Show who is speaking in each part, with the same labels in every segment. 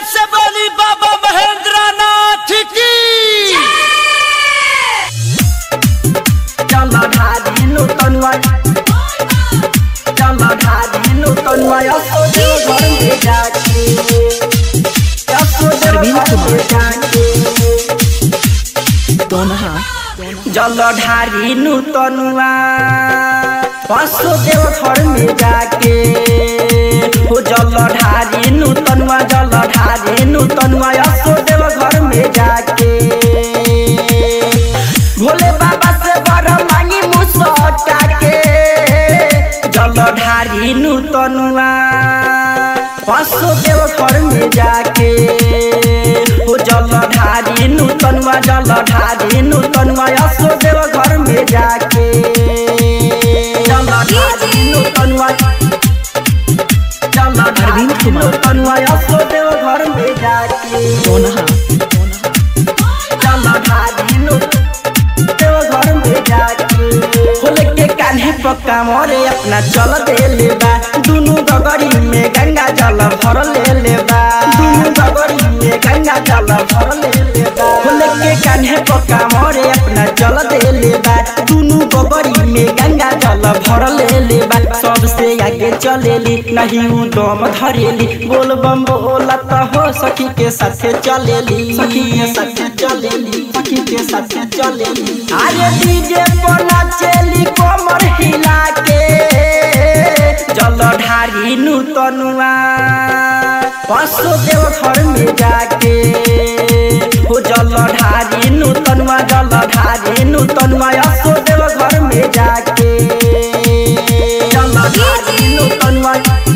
Speaker 1: से बोली बाबा महेंद्र नाथ की
Speaker 2: जलधारी नूतनवा जलधारी नूतनवा यशोदेव घर में जाके यशोदेव घर में जाके जलधारी नूतनवा वसुदेव घर में जाके हो जलधारी नूतनवा जलधारी नूतनवा यशोदेव घर में जाके भोले बाबा से बर मांगी मुसटा के जलधारी नूतनवा वसुदेव घर में जाके हो जलधारी नूतनवा जलधारी नूतनवा यशोदेव घर में जाके जलधारी नूतनवा जलधारी नूतनवा यशोदेव घर में जाके जलधारी नूतनवा घर में जाके खोले के कान्हे पक्का मोरे अपना चल दे ले बा दुनु गगरी में गंगा जल भर ले ले बा दुनु गगरी में गंगा जल भर ले ले बा खोले के कान्हे पक्का मोरे अपना चल दे ले बा दुनु गगरी में गंगा जल भर ले ले बा सबसे आगे चलेली नहीं उ दम धरेली बोल बम बोलत हो सखी के साथे चलेली सखी के साथे चलेली सखी के साथे चलेली अरे डीजे पर नाचेली कमर हिला के जलधारी नूतनुआ वसुदेव घर में जाके हो जलधारी नूतनुआ जलधारी नूतनुआ वसुदेव घर में जाके जलधारी नूतनुआ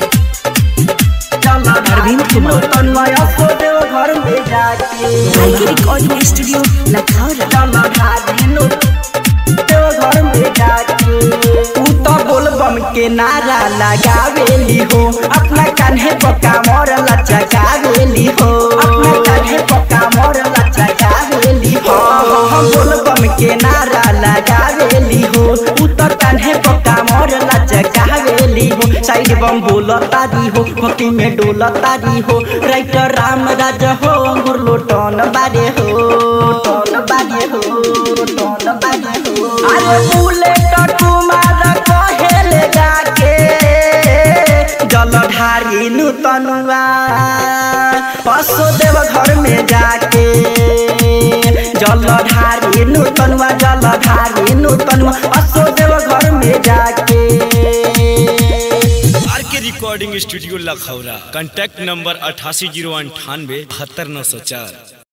Speaker 2: जलधारी नूतनुआ वसुदेव घर में जाके
Speaker 3: आईके रिकॉर्डिंग स्टूडियो लखौरा
Speaker 2: जलधारी नूतनुआ घर में जाके उ तो बोल बम के नारा लगावेली हो अपना कान्हे पक्का मोर लचकावेली हो अपना कान्हे पक्का मोर लचकावेली हो हम बोल बम के नारा लगावेली हो उ तो कान्हे पक्का मोर लचकावेली हो साइड बम बोलतारी हो भक्ति में डोलतारी हो राइटर राम राज हो अंगुर लोटन बारे हो टन बारे हो टन बारे हो अरे बुलेट तुम्हारा कहेले जाके जलधारी नूतनुआ वसुदेव घर में जाके जलधारी नूतनुआ जलधारी नूतनुआ वसुदेव घर में जाके
Speaker 1: R K recording studio Lakhaura contact number अठासी जीरो अंठानवे बहत्तर नौ सौ चार